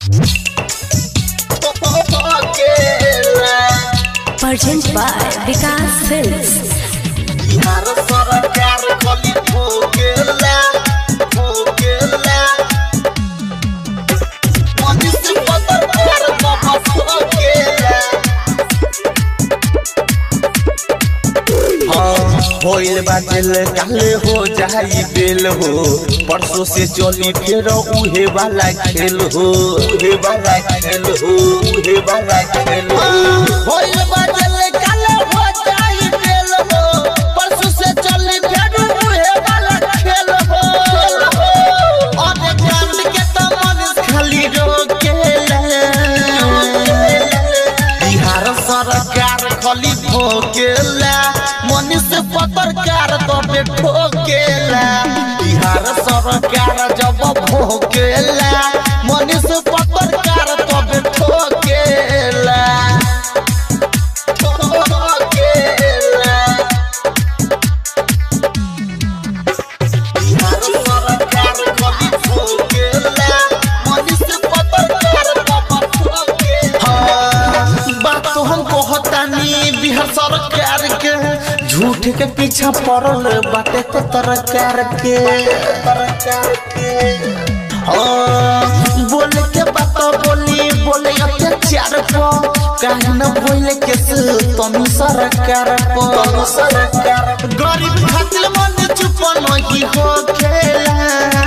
Present by Vikas Films. Bihar सरकार कली भोगेला भोगेला मनुष्य पत्रकार तपस भोगेला होइल बादल काले हो जाई बेल हो परसों से चली फिर उहे वाला खेल हो उहे वाला खेल हो उहे वाला खेल हो होइल बादल काले हो जाई बेल हो परसों से चली फिर उहे वाला खेल हो और कांड के तो मन खाली रोकेला बिहार सरकार खली भोगेला मनुष्य पत्रकार तबे ठोकेला बिहार सरकार जब भोगेला मनुष्य पत्रकार तबे ठोकेला ठोकेला बिहार सरकार कभी भोगेला मनुष्य पत्रकार तब ठोकेला बात तो हम कहतानी बिहार सरकार के झूठ के पीछा पड़ल बाटे तो तरकार के तरकार के हाँ, बोले के बात बोली बोले अत्याचार को काहे न बोले के तनु सरकार को तनु सरकार गरीब खातिर मन चुप नहीं हो खेला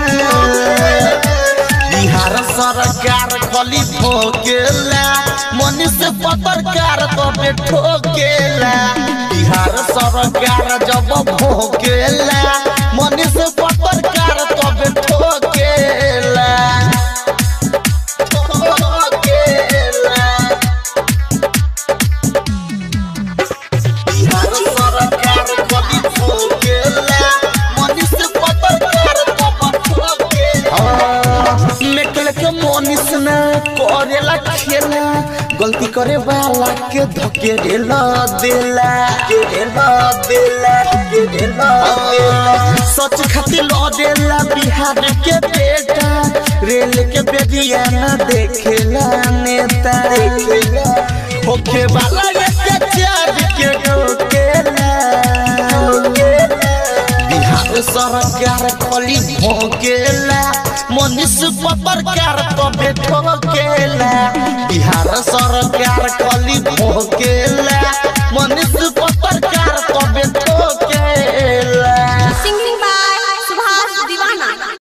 बिहार सरकार खली ठोकेला मनुष्य पत्रकार तबे ठोकेला बिहार सरकार जब भोकेला मनुष्य पत्रकार तबे ठोकेला ठोकेला बिहार सरकार कभी भोगेला मनुष्य पत्रकार तब ठोकेला मेटल के मनीष न करेला खेला गलती करे वाला के धके देला देला के देला देला के देला देला सच खातिर ल देला बिहार के बेटा रेल के बेदिया न देखेला नेता देखेला होखे वाला के चार के रोकेला बिहार सरकार खली भोगेला मनुष्य पत्रकार तबे ठोकेला बिहार सरकार खली भोगेला